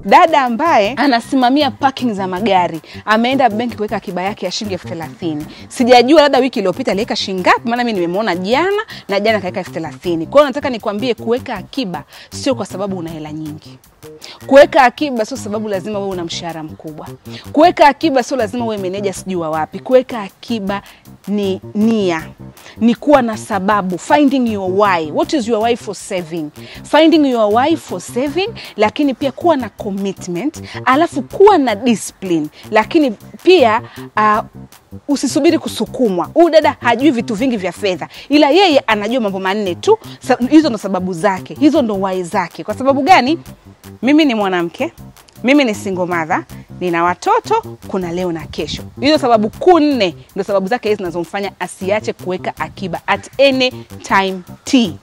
dada ambaye anasimamia parking za magari ameenda benki kuweka akiba yake ya shilingi elfu thelathini sijajua labda wiki iliyopita aliweka shilingi ngapi maana mi nimemwona jana na jana kaweka elfu thelathini kwa hiyo nataka nikwambie kuweka akiba sio kwa sababu una hela nyingi kuweka akiba sio sababu lazima wewe una mshahara mkubwa kuweka akiba sio lazima uwe meneja sijui wa wapi kuweka akiba ni nia ni kuwa na sababu finding your why what is your why for saving finding your why for saving lakini pia kuwa na commitment alafu kuwa na discipline lakini pia uh, usisubiri kusukumwa huyu dada hajui vitu vingi vya fedha ila yeye anajua mambo manne tu Sa, hizo ndo sababu zake hizo ndo wai zake kwa sababu gani mimi ni mwanamke mimi ni single mother nina watoto kuna leo na kesho hizo sababu kuu nne ndo sababu zake hizi zinazomfanya asiache kuweka akiba at any time t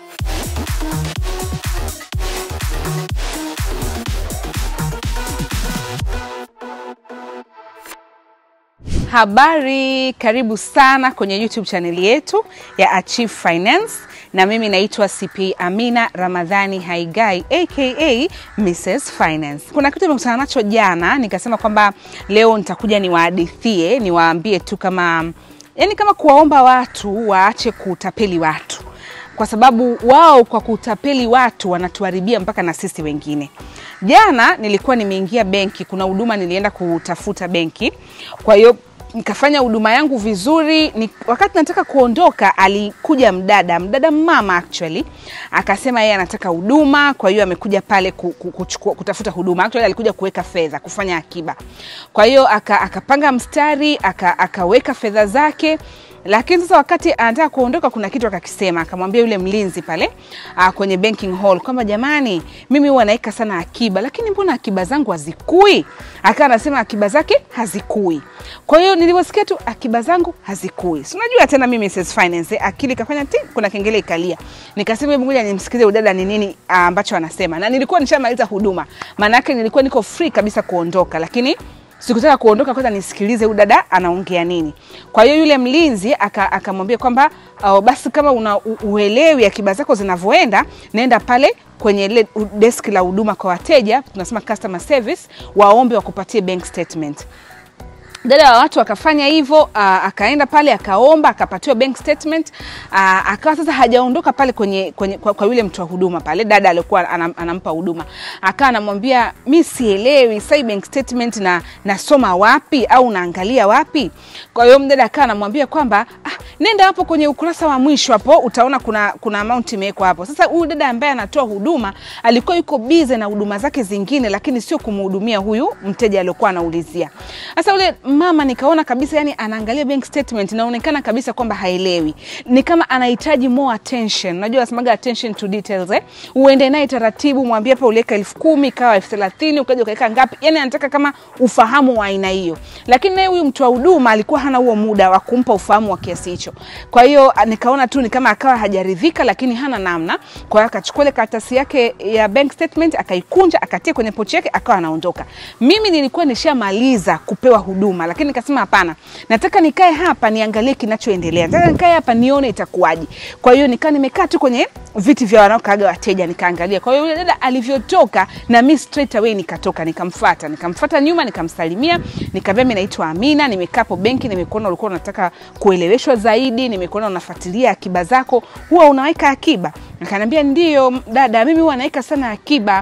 Habari, karibu sana kwenye YouTube chaneli yetu ya Achieve Finance, na mimi naitwa CP Amina Ramadhani Haigai aka Mrs Finance. Kuna kitu nimekutana nacho jana, nikasema kwamba leo nitakuja niwahadithie, niwaambie tu kama yani, kama kuwaomba watu waache kutapeli watu kwa sababu wao kwa kutapeli watu wanatuharibia mpaka na sisi wengine. Jana nilikuwa nimeingia benki, kuna huduma nilienda kutafuta benki, kwa hiyo nikafanya huduma yangu vizuri ni, wakati nataka kuondoka alikuja mdada mdada mama actually akasema yeye anataka huduma kwa hiyo amekuja pale ku, ku, kuchukua, kutafuta huduma actually alikuja kuweka fedha kufanya akiba kwa hiyo aka, akapanga mstari aka, akaweka fedha zake lakini sasa wakati anataka kuondoka kuna kitu akakisema akamwambia yule mlinzi pale uh, kwenye banking hall kwamba jamani mimi huwa naweka sana akiba lakini mbona akiba zangu hazikui akawa anasema akiba zake hazikui kwa hiyo nilivyosikia tu akiba zangu hazikui si unajua tena mimi Mrs. Finance eh, akili kafanya ti kuna kengele ikalia nikasema hebu ngoja nimsikize udada ni nini uh, ambacho anasema na nilikuwa nishamaliza huduma maana yake nilikuwa niko free kabisa kuondoka lakini sikutaka kuondoka kwanza nisikilize huyu dada anaongea nini kwa hiyo yule mlinzi akamwambia aka kwamba uh, basi kama una u- uelewi akiba zako zinavyoenda naenda pale kwenye ile desk la huduma kwa wateja tunasema customer service waombe wakupatie bank statement dada wa watu akafanya hivyo uh, akaenda pale akaomba akapatiwa bank statement uh, akawa sasa hajaondoka pale kwenye, kwenye kwa, kwa yule mtu wa huduma pale dada aliokuwa anam, anampa huduma akawa anamwambia mi sielewi sai bank statement na nasoma wapi au naangalia wapi kwa hiyo mdada akawa anamwambia kwamba ah, nenda hapo kwenye ukurasa wa mwisho hapo utaona kuna, kuna amount imewekwa hapo sasa huyu dada ambaye anatoa huduma alikuwa yuko bize na huduma zake zingine lakini sio kumhudumia huyu mteja aliokuwa anaulizia sasa ule mama nikaona kabisa yani anaangalia bank statement inaonekana kabisa kwamba haelewi ni kama anahitaji more attention unajua nasemaga attention to details eh? uende naye taratibu mwambie hapa uliweka elfu kumi ikawa elfu thelathini ukaja ukaweka ngapi yani anataka kama ufahamu wa aina hiyo lakini naye huyu mtu wa huduma alikuwa hana huo muda wa kumpa ufahamu wa kiasi hicho kwa hiyo nikaona tu ni kama akawa hajaridhika lakini hana namna kwa hiyo akachukua ile karatasi yake ya bank statement akaikunja akatia kwenye pochi yake akawa anaondoka mimi nilikuwa nishamaliza kupewa huduma lakini nikasema hapana nataka nikae hapa niangalie kinachoendelea nataka nikae hapa nione itakuwaje kwa hiyo nikaa nimekaa tu kwenye viti vya wanaokaaga wateja nikaangalia kwa hiyo yule dada alivyotoka na mi straight away nikatoka nikamfata nikamfata nyuma nikamsalimia nikamwambia mi naitwa amina nimekaa hapo benki nimekuona ulikuwa unataka kueleweshwa zaidi nimekuona unafuatilia akiba zako huwa unaweka akiba akaniambia ndio dada mimi huwa naweka sana akiba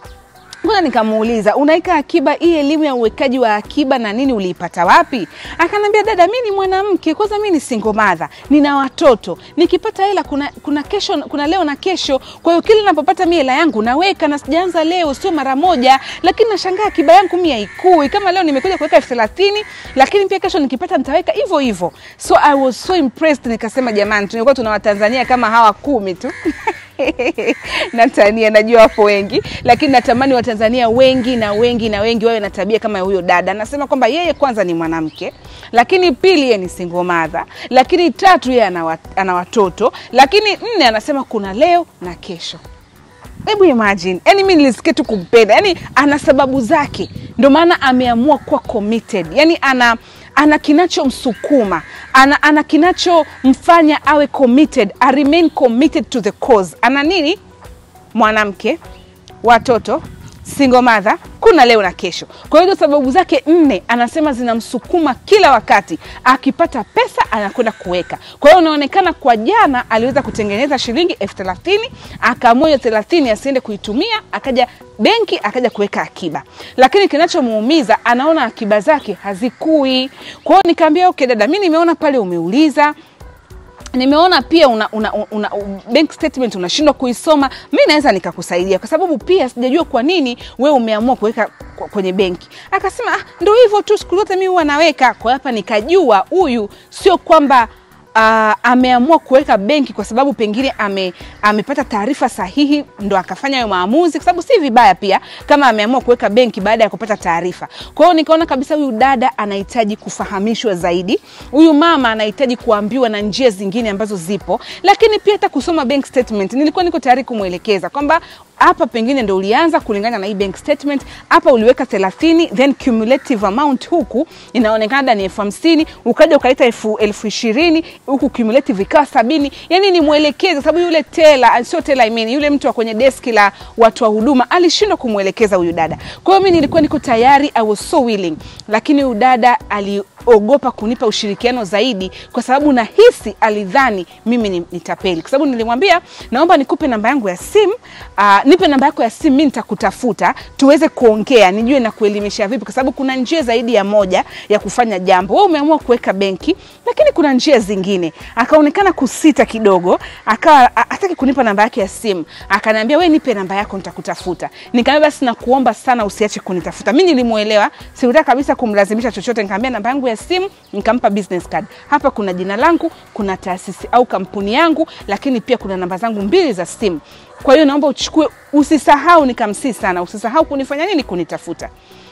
kwanza nikamuuliza unaweka akiba hii elimu ya uwekaji wa akiba na nini uliipata wapi akanambia dada mi ni mwanamke kwanza mi ni single mother nina watoto nikipata hela kuna, kuna kesho kuna leo na kesho kwa hiyo kila napopata mi hela yangu naweka na sijaanza leo sio mara moja lakini nashangaa akiba yangu mi haikui kama leo nimekuja kuweka elfu thelathini lakini pia kesho nikipata nitaweka hivyo hivyo so i was so impressed nikasema jamani tulikuwa tuna watanzania kama hawa kumi tu natania najua wapo wengi lakini natamani watanzania wengi na wengi na wengi wawe na tabia kama huyo dada anasema kwamba yeye kwanza ni mwanamke lakini pili yeye ni single mother lakini tatu yeye ana wat- ana watoto lakini nne anasema kuna leo na kesho hebu imagine yani mi nilisikia tu kumpenda yani ana sababu zake ndio maana ameamua kuwa committed yani ana ana kinachomsukuma ana, ana kinachomfanya awe committed a remain committed to the cause ana nini mwanamke watoto single mother, kuna leo na kesho. Kwa hiyo sababu zake nne anasema zinamsukuma kila wakati, akipata pesa anakwenda kuweka. Kwa hiyo unaonekana kwa jana aliweza kutengeneza shilingi elfu thelathini akaamua hiyo thelathini asiende kuitumia, akaja benki akaja kuweka akiba, lakini kinachomuumiza anaona akiba zake hazikui. Kwa hiyo nikaambia okay, dada, mi nimeona pale umeuliza nimeona pia una, una, una, una bank statement unashindwa kuisoma, mi naweza nikakusaidia, kwa sababu pia sijajua kwa nini wewe umeamua kuweka kwenye benki. Akasema ah, ndo hivyo tu, siku zote mi huwa naweka. Kwa hapa nikajua huyu sio kwamba Uh, ameamua kuweka benki kwa sababu pengine ame, amepata taarifa sahihi ndo akafanya hayo maamuzi, kwa sababu si vibaya pia kama ameamua kuweka benki baada ya kupata taarifa. Kwa hiyo nikaona kabisa huyu dada anahitaji kufahamishwa zaidi, huyu mama anahitaji kuambiwa na njia zingine ambazo zipo, lakini pia hata kusoma bank statement nilikuwa niko tayari kumwelekeza kwamba hapa pengine ndo ulianza kulingana na hii bank statement, hapa uliweka 30 then cumulative amount huku inaonekana ni elfu hamsini ukaja ukaleta elfu elfu ishirini huku cumulative ikawa sabini. Yani ni mwelekeza, sababu yule tela sio tela, I mean, yule mtu wa kwenye deski la watu wa huduma alishindwa kumwelekeza huyu dada. Kwa hiyo mimi nilikuwa niko tayari, I was so willing, lakini huyu dada aliogopa kunipa ushirikiano zaidi, kwa sababu nahisi alidhani mimi ni nitapeli, kwa sababu nilimwambia naomba nikupe namba yangu ya simu uh, nipe namba yako ya simu, mimi nitakutafuta tuweze kuongea, nijue na kuelimisha vipi, kwa sababu kuna njia zaidi ya moja ya kufanya jambo. Wewe umeamua kuweka benki, lakini kuna njia zingine. Akaonekana kusita kidogo, akawa hataki kunipa namba yake ya simu, akaniambia we nipe namba yako, nitakutafuta. Nikamwambia basi, nakuomba sana usiache kunitafuta. Mimi nilimuelewa, sikutaka kabisa kumlazimisha chochote. Nikamwambia namba yangu ya simu, nikampa business card. Hapa kuna jina langu, kuna taasisi au kampuni yangu, lakini pia kuna namba zangu mbili za simu kwa hiyo naomba uchukue, usisahau. Nikamsii sana, usisahau kunifanya nini, kunitafuta.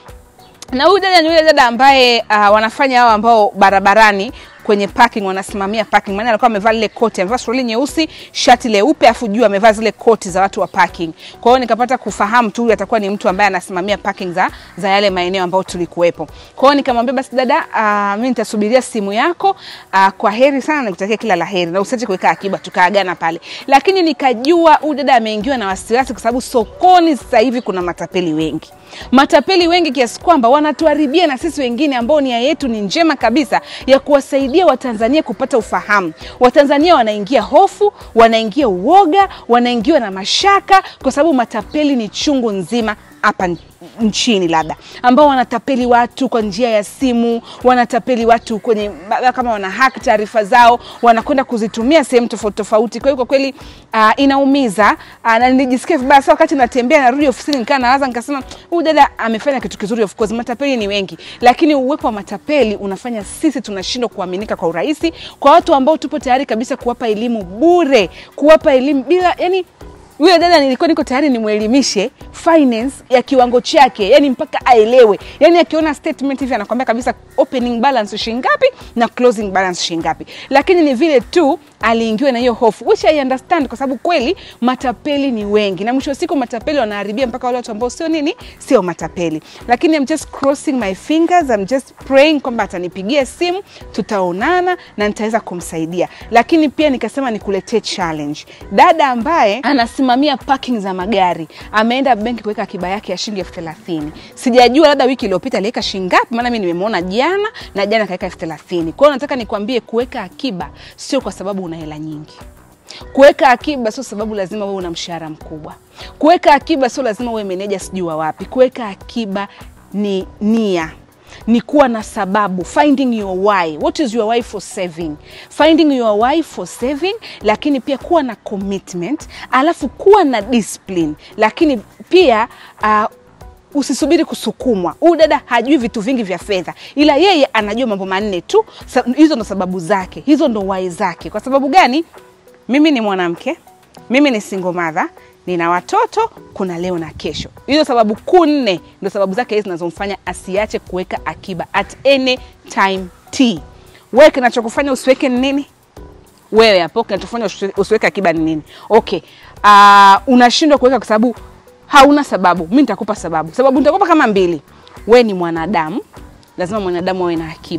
Na huyu dada ni yule dada ambaye uh, wanafanya hao ambao barabarani kwenye parking wanasimamia parking, maana alikuwa amevaa lile koti, amevaa suruali nyeusi, shati leupe, afu juu amevaa zile koti za watu wa parking. Kwa hiyo nikapata kufahamu tu huyu atakuwa ni mtu ambaye anasimamia parking za, za yale maeneo ambayo tulikuwepo. Kwa hiyo nikamwambia basi dada, uh, mimi nitasubiria simu yako. Uh, kwa heri sana, nikutakia kila la heri na usiache kuweka akiba. Tukaagana pale, lakini nikajua huyu dada ameingiwa na wasiwasi, kwa sababu sokoni sasa hivi kuna matapeli wengi matapeli wengi kiasi kwamba wanatuharibia na sisi wengine ambao nia yetu ni njema kabisa ya kuwasaidia Watanzania kupata ufahamu. Watanzania wanaingia hofu, wanaingia uoga, wanaingiwa na mashaka, kwa sababu matapeli ni chungu nzima hapa nchini labda ambao wanatapeli watu kwa njia ya simu, wanatapeli watu kwenye kama wana hack taarifa zao, wanakwenda kuzitumia sehemu tofauti tofauti. Kwa hiyo kwa kweli uh, inaumiza uh, na nilijisikia vibaya sana wakati natembea narudi ofisini, nikaa nawaza nikasema, huyu dada amefanya kitu kizuri. Of course matapeli ni wengi, lakini uwepo wa matapeli unafanya sisi tunashindwa kuaminika kwa urahisi kwa watu ambao tupo tayari kabisa kuwapa elimu bure, kuwapa elimu bila yani huyo dada nilikuwa niko tayari nimwelimishe finance ya kiwango chake, yani mpaka aelewe. Yani akiona statement hivi anakwambia kabisa opening balance shilingi ngapi na closing balance shilingi ngapi, lakini ni vile tu aliingiwa na hiyo hofu, which I understand, kwa sababu kweli matapeli ni wengi, na mwisho wa siku matapeli wanaharibia mpaka wale watu ambao sio nini, sio matapeli. Lakini I'm just crossing my fingers, I'm just praying kwamba atanipigia simu, tutaonana na nitaweza kumsaidia. Lakini pia nikasema nikuletee challenge, dada ambaye anasimamia parking za magari ameenda benki kuweka akiba yake ya shilingi elfu thelathini. Sijajua labda wiki iliyopita aliweka shilingi ngapi, maana mimi nimemwona jana na jana kaweka elfu thelathini. Kwa hiyo nataka nikwambie, kuweka akiba sio kwa sababu una hela nyingi. Kuweka akiba sio sababu lazima wewe una mshahara mkubwa. Kuweka akiba sio lazima wewe meneja sijui wa wapi. Kuweka akiba ni nia ni kuwa na sababu, finding your why. What is your why for saving? Finding your why for saving, lakini pia kuwa na commitment, alafu kuwa na discipline, lakini pia uh, usisubiri kusukumwa. Huyu dada hajui vitu vingi vya fedha, ila yeye anajua mambo manne tu. Hizo ndo sababu zake, hizo ndo wai zake. Kwa sababu gani? Mimi ni mwanamke, mimi ni single mother nina watoto, kuna leo na kesho. Hizo sababu kuu nne ndo sababu zake hizi zinazomfanya asiache kuweka akiba at any time t. Wewe kinachokufanya usiweke ni nini? Wewe hapo kinachofanya usiweke akiba ni nini? Okay. Uh, unashindwa kuweka kwa sababu hauna sababu. Mimi nitakupa sababu. Sababu nitakupa kama mbili. Wewe ni mwanadamu, lazima mwanadamu awe na akiba.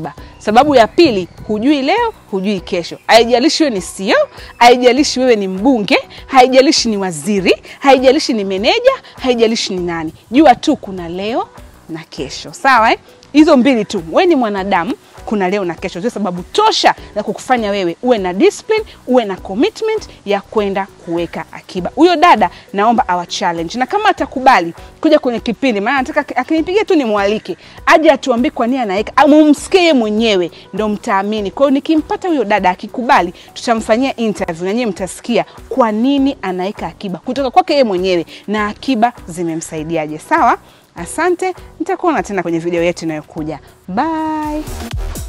Sababu ya pili, hujui leo, hujui kesho. Haijalishi wewe ni CEO, haijalishi wewe ni mbunge, haijalishi ni waziri, haijalishi ni meneja, haijalishi ni nani. Jua tu kuna leo na kesho, sawa eh? Hizo mbili tu. Wewe ni mwanadamu, kuna leo na kesho, zio sababu tosha za kukufanya wewe uwe na discipline, uwe na commitment ya kwenda kuweka akiba. Huyo dada naomba awa challenge, na kama atakubali kuja kwenye kipindi, maana nataka akinipigia tu nimwalike aje atuambie kwa nini anaweka, mumsikie yeye mwenyewe ndo mtaamini. Kwa hiyo nikimpata huyo dada akikubali, tutamfanyia interview na nyinyi mtasikia kwa nini anaweka akiba kutoka kwake yeye mwenyewe na akiba zimemsaidiaje. Sawa? Asante, nitakuona tena kwenye video yetu inayokuja. Bye.